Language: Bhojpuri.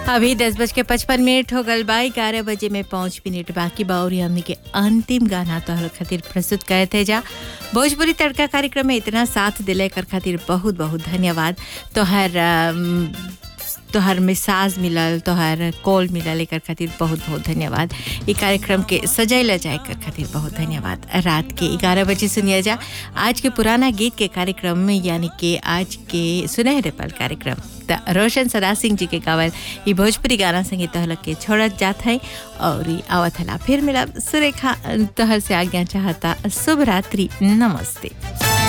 अभी दस बज के पचपन मिनट हो गल बा ग्यारह बजे में पाँच मिनट बाकी बा और हमने के अंतिम गाना तोहर खातिर प्रस्तुत करे थे जा भोजपुरी तड़का कार्यक्रम में इतना साथ दिले कर खातिर बहुत बहुत धन्यवाद तोहर अम, तोहर मिसाज मिलल तोहर कॉल मिलल एकर खातिर बहुत बहुत धन्यवाद ई कार्यक्रम के सजैला जाए कर खातिर बहुत धन्यवाद रात के ग्यारह बजे सुनिए जा आज के पुराना गीत के कार्यक्रम में यानी कि आज के सुनहरे पल कार्यक्रम त रोशन सदा सिंह जी के गावल ई भोजपुरी गाना संगे तोहर के छोड़त जात है और ई आवत हला फिर मिलब सुरेखा तोहर से आज्ञा चाहता शुभ रात्रि नमस्ते